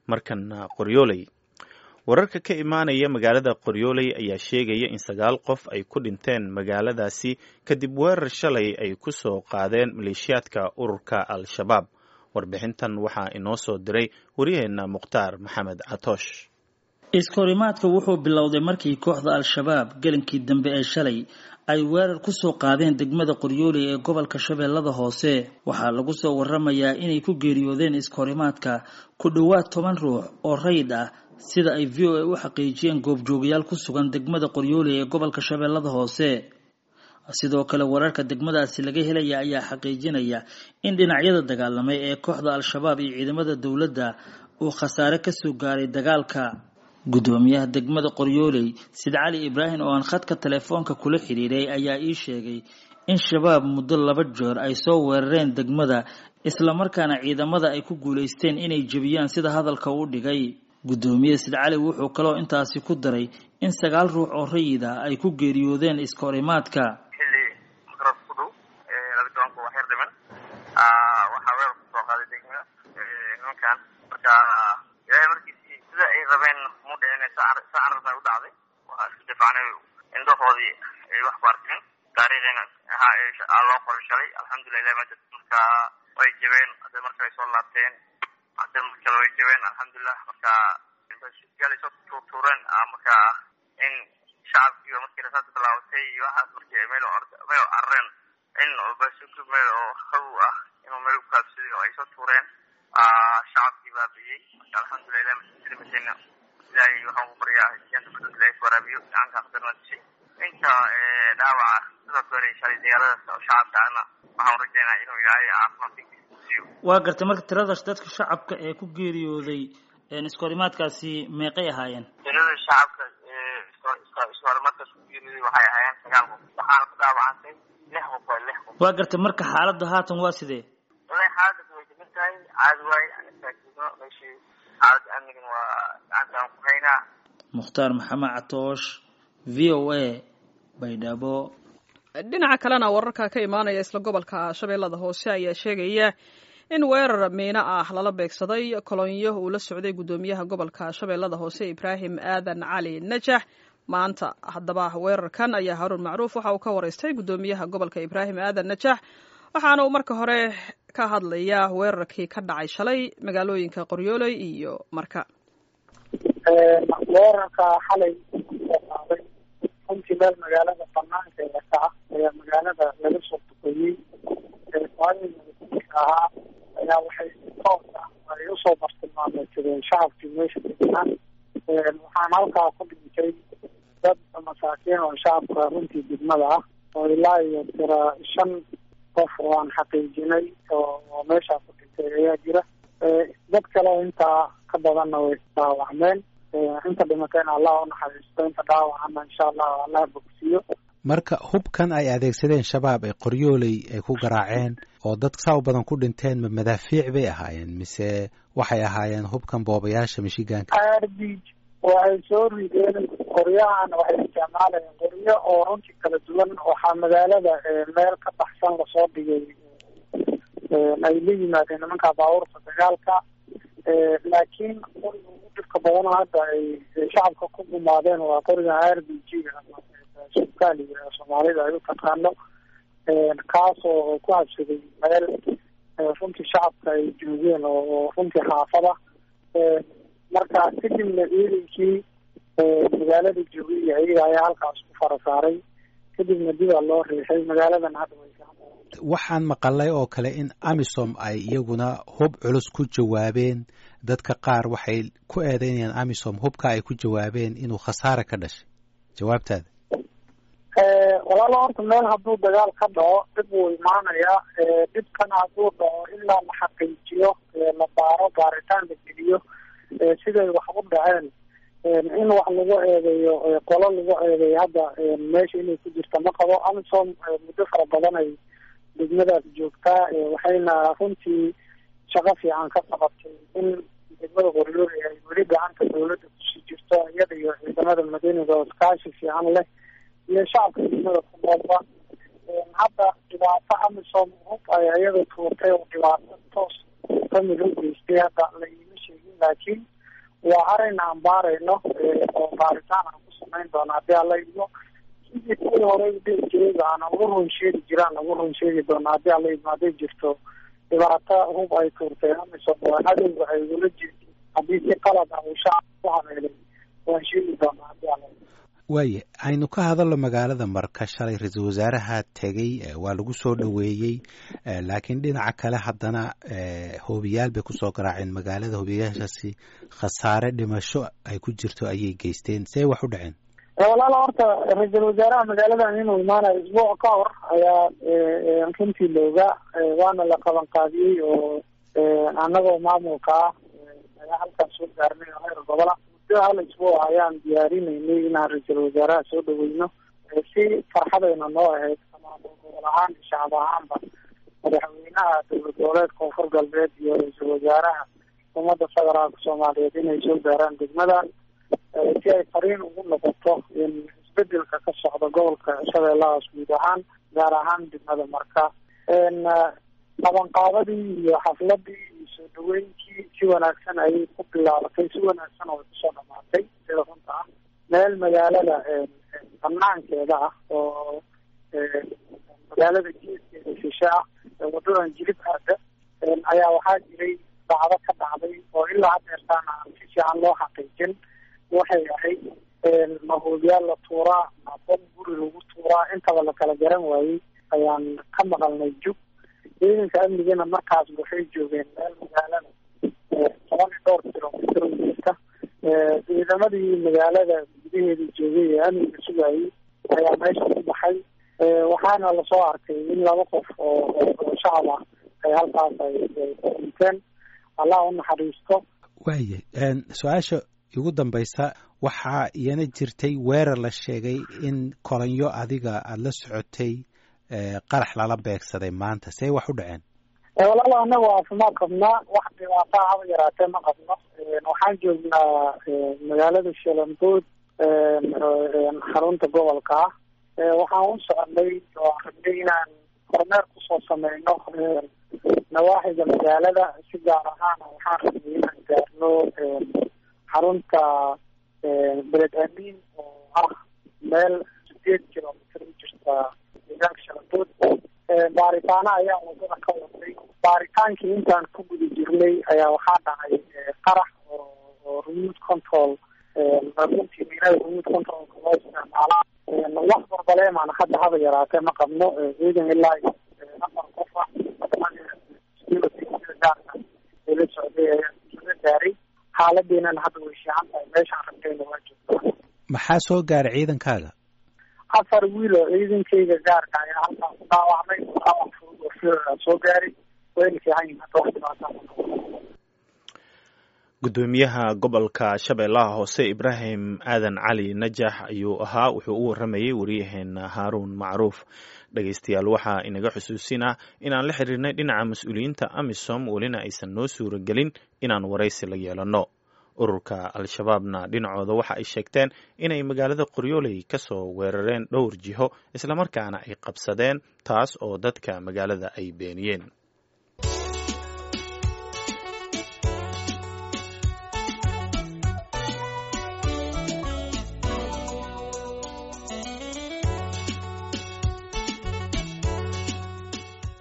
markana qoryooley wararka ka imaanaya magaalada qoryooley ayaa sheegaya in sagaal qof ay ku dhinteen magaaladaasi kadib weerar shalay ay ku soo qaadeen maleeshiyaadka ururka al-shabaab warbixintan waxaa inoo soo diray waryaheena mukhtaar maxamed catoosh iskahorimaadka wuxuu bilowday markii kooxda al-shabaab gelinkii dambe ee shalay ay weerar ku soo qaadeen degmada qoryooley ee gobolka shabeellada hoose waxaa lagu soo waramayaa inay ku geeriyoodeen iskahorimaadka ku dhowaad toban ruux oo rayid ah sida ay v o a u xaqiijiyeen goobjoogayaal ku sugan degmada qoryooley ee gobolka shabeellada hoose sidoo kale wararka degmadaasi laga helaya ayaa xaqiijinaya in dhinacyada dagaalamay ee kooxda al-shabaab iyo ciidamada dowladda uu khasaare kasoo gaaray dagaalka guddoomiyaha degmada qoryooley sid cali ibraahim oo aan khadka telefoonka kula xidhiiray ayaa ii sheegay in shabaab muddo laba jeer ay soo weerareen degmada islamarkaana ciidamada ay ku guulaysteen inay jebiyaan sida hadalka u dhigay guddoomiye sid cali wuxuu kaloo intaasi ku daray in sagaal ruux oo rayid ah ay ku geeriyoodeen iskahorimaadka xilli makrad ku dhow laba tobanka waa xeer dhiman waxaa weerar kusoo qaaday degmada nimankan marka ilaahay markiisi sida ay rabeen mu dhicin sa arabna u dhacday waxaa isku difacnay indhahoodii ay wax ku arkeen taariikhina ahaa loo qoray shalay alxamdulilah ilahi maajid marka way jabeen hadda marka ay soo laabteen hadda markale way jabeen alxamdulilah marka gaal soo tuurtuureen marka in shacabkiiba markii rasaas bilaabatay waxaas markii meel meel carareen in basuki meel oo haw ah inuu meel u kaabsaday oo ay soo tuureen shacabkii baabi'iyey marka alxamdulilah ilahi maslimatayna ilaahay waxaan ku baryaa janta badan ilahay ku waraabiyo gacanka aqdarna dishay inta dhaawaca sidoo kale shalay dagaaladaas oo shacabka ana waxaan rajaynaa inuu ilaahay caafimaad siiyo waa gartay marka tirada dadka shacabka ee ku geeriyooday iskahorimaadkaasi meeqay ahaayeen tirada shacabka iskahorimaadkaas ku geeriyooday waxay ahaayeen sagaal qof waxaana ku dhaawacantay lix qof waa lix qof waa gartay marka xaaladda haatan waa sidee wallahi xaaladda way degan tahay caadi waaye anisaakino meeshii xaaladda amnigan waa gacanta aan ku haynaa mukhtaar maxamed catoosh v o a baydhabo dhinaca kalena wararka ka imaanaya isla gobolka shabeellada hoose ayaa sheegaya in weerar miino ah lala beegsaday kolonyo uu la socday guddoomiyaha gobolka shabeellada hoose ibraahim aadan cali najax maanta haddaba weerarkan ayaa haruun macruuf waxa uu ka waraystay guddoomiyaha gobolka ibraahim aadan najax waxaana uu marka hore ka hadlayaa weerarkii ka dhacay shalay magaalooyinka qoryooley iyo marka weerarka xalay qaaday runtii meel magaalada banaankeeda ka ah ayaa magaalada laga soo tukoyey ahaa ayaa waxay toos ah ay usoo bartilmaameedsadeen shacabkii meesha degnaa waxaan halkaa ku dhintay dad masaakiin oo shacabka runtii degmada ah oo ilaa iyo tira shan qof oo aan xaqiijinay oo meeshaa ku dhintay ayaa jira dad kale intaa ka badanna way dhaawacmeen inta dhimatayna allah u naxariisto inta dhaawacana insha allah allah bogsiiyo marka hubkan ay adeegsadeen shabaab ee qoryooley ay ku garaaceen oo dad saa u badan ku dhinteen ma madaafiic bay ahaayeen mise waxay ahaayeen hubkan boobayaasha mishigaanka arbij waxay soo rideen qoryahan waxay isticmaalayeen qoryo oo runtii kala duwan waxaa magaalada meel ka baxsan lasoo dhigay ay la yimaadeen nimanka baabuurta dagaalka laakiin qoriga ugu dhibka badan hadda ay shacabka ku gumaadeen waa qoriga r b g sukaaliga soomaalida ay u taqaano kaas oo ku habsaday meel runtii shacabka ay joogeen oo runtii xaafada marka kadibna ciidankii magaalada joogay iyo ayaga ayaa halkaas ku fara saaray kadibna dibaa loo riixay magaaladan hadda way waxaan maqalay oo kale in amisom ay iyaguna hub culus ku jawaabeen dadka qaar waxay ku eedeynayaan amisom hubka ay ku jawaabeen inuu khasaare ka dhashay jawaabtaada walaalo horta meel hadduu dagaal ka dhaco dhib wuu imaanayaa dhibkana hadduu dhaco ilaa la xaqiijiyo la baaro baaritaan la geliyo siday wax u dhaceen in wax lagu eedeeyo qolo lagu eedeeyo hadda meesha inay ku jirta ma qabo amisom muddo fara badan ay degmadaas joogtaa waxayna runtii shaqo fiican ka qabatay in degmada qoryooli ay weli gacanta dawladda kusii jirto iyada iyo ciidamada madiiniga oo iskaashi fiican leh iyo shacabka degmada ku noolba hadda dhibaato amisom hub ay iyada tuurtay oo dhibaato toos kamid u geystay hadda la iima sheegin laakiin waa arrin aan baarayno oo baaritaan aan ku samayn doono haddii alla idmo sidii kuwii hore udhihi jirayba aan ugu run sheegi jiraan ugu run sheegi doono haddii alla idmo hadday jirto dhibaato hub ay tuurtay amisom oo cadowga ay ugula jirto haddii si qalad ah uu shacab ku habeelay waan sheegi doonaa haddii alla idmo waaye aynu ka hadalno magaalada marka shalay ra-iisul wasaaraha tegey waa lagu soo dhoweeyey laakiin dhinaca kale haddana hoobiyaal bay kusoo garaaceen magaalada hoobiyaashaasi khasaare dhimasho ay ku jirto ayay geysteen see wax u dhaceen walaala horta ra-iisul wasaaraha magaaladan inuu imaanayo isbuuc ka hor ayaa runtii looga waana la qaban qaadiyey oo annagoo maamulka ah ayaa halkaan soo gaarnay oo heer gobola muddo hal isbuuc ayaan diyaarinaynay inaan ra-iisul wasaaraha soo dhaweyno si farxadayna noo ahayd ama gobol ahaan shacab ahaanba madaxweynaha dowlad goboleed koonfur galbeed iyo ra-iisul wasaaraha ummadda federaalka soomaaliyeed inay soo gaaraan degmadan si ay fariin ugu noqoto in isbedelka ka socda gobolka shabeellahaas guud ahaan gaar ahaan degmada marka qabanqaabadii iyo xafladii iyo soo dhaweynkii si wanaagsan ayay ku bilaabatay si wanaagsan oo ay kusoo dhamaatay sida runta ah meel magaalada banaankeeda ah oo magaalada geeskeeda shishe ah wadadan jilib aada ayaa waxaa jiray dacdo ka dhacday oo ilaa hadeertaana aan si fiican loo xaqiijin waxay ahayd mahoobiyaal la tuuraa bom guri lagu tuuraa intaba lakala garan waayey ayaan ka maqalnay jug ciidanka amnigana markaas waxay joogeen meel magaalada toban iyo dhowr kilomitr jirta ciidamadii magaalada gudaheeda joogay ee amniga sugayay ayaa meesha ku baxay waxaana lasoo arkay in laba qof oo oo shacab ah ay halkaas ay dhinteen allah u naxariisto waaye su-aasha ugu dambaysa waxaa iyana jirtay weerar la sheegay in kolonyo adiga aada la socotay qarax lala beegsaday maanta see wax u dhaceen walaalo anagu caafimaad qabnaa wax dhibaataa haba yaraatee ma qabno waxaan joognaa magaalada shalambood xarunta gobolka ah waxaan u soconay oo rabnay inaan kormeer kusoo sameyno nawaaxiga magaalada si gaar ahaana waxaan rabnay inaan gaarno xarunta beled amiin oo ah meel sideed kilomitr u jirta deegaanka shalambood baaritaano ayaa wadada ka waday baaritaankii intaan ku guda jirnay ayaa waxaa dhacay qarax oo remote control runtii miinada remote controlka loo isticmaala wax barbaleemaan hadda haba yaraatee ma qabno ciidan ilaa afar qof ah gaarka ee la socday ayaa la gaaray xaaladeenana hadda way fiican tahay meeshaan rabtayna waa joogtaa maxaa soo gaaray ciidankaaga afar wiil oo ciidankayga gaarka ayaa halkaan ku dhaawacmay dhaawac fudud oo fiiraa soo gaaray wayna fiican yihin hadda wax dhibaataa gudoomiyaha gobolka shabeellaha hoose ibraahim aadan cali najax ayuu ahaa wuxuu u waramayey wariyaheena haaruun macruuf dhegeystayaal waxaa inaga xusuusinaa inaan la xiriirnay dhinaca mas-uuliyiinta amisom welina aysan noo suura gelin inaan waraysi la yeelanno ururka al-shabaabna dhinacooda waxa ay sheegteen inay magaalada qoryooley ka soo weerareen dhowr jiho islamarkaana ay qabsadeen taas oo dadka magaalada ay beeniyeen